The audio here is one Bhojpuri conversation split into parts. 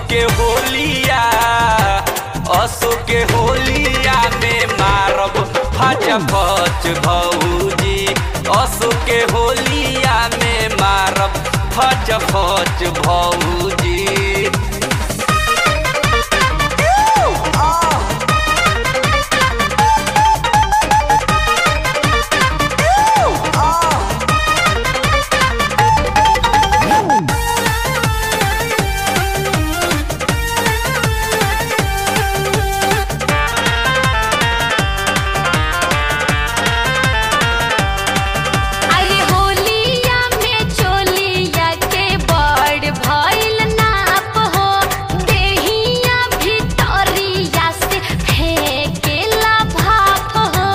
के होलिया असो के होलिया में मारब फच फच भौजी असो के होलिया में मारब फच फच भौजी अरे होलिया में चोलिया के बड़ भइल नाप हो देहिया भितरिया से फेंकेला भाप हो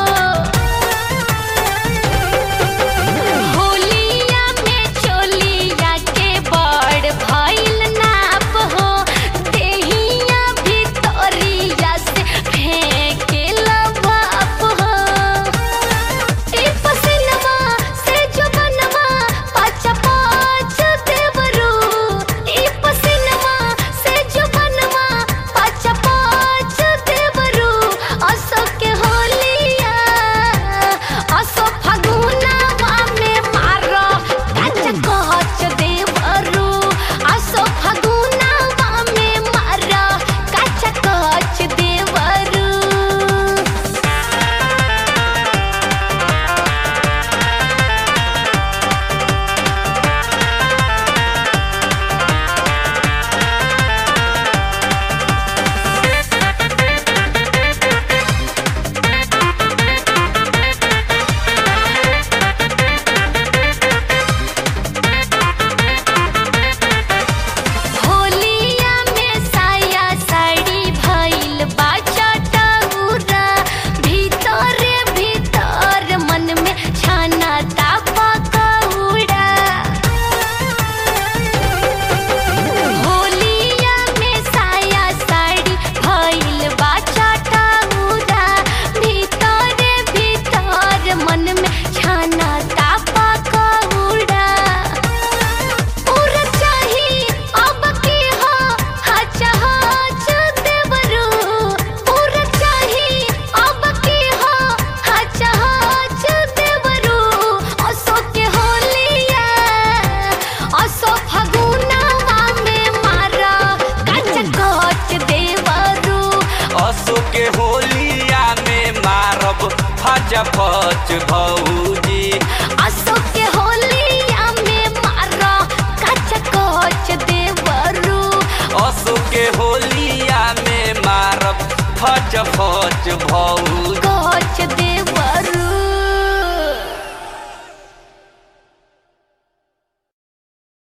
होलिया में चोलिया के बड़ भइल नाप हो देहिया भितरिया से फेंकेला भाप हो ई पसिनवा से जो बनवा पाँच पाँच देवरू ई पसिनवा से जो बनवा पाँच पाँच देवरू असो के होलिया असो फगुनवा में मारो काच कच देवरू असो फगुनवा में मारो काच कच देवरू होलिया में साया साड़ी भइल बा चटउरा भीतरे भीतर मन में छाना तापा कौड़ा होलिया में साया साड़ी भइल बा चटउरा भीतरे भीतर मन में छाना तापा कौड़ा पूरा चाही अब की हो हच हच देवरू पूरा चाही अब की हो हच हच देवरू असो के होलिया असो फगुनवा में मारा कच कच देवरू असो के होलिया में मारब फच फच भौजी असो के होलिया में मारा कच कच देवरू असो के होलिया में मारब फच फच भौजी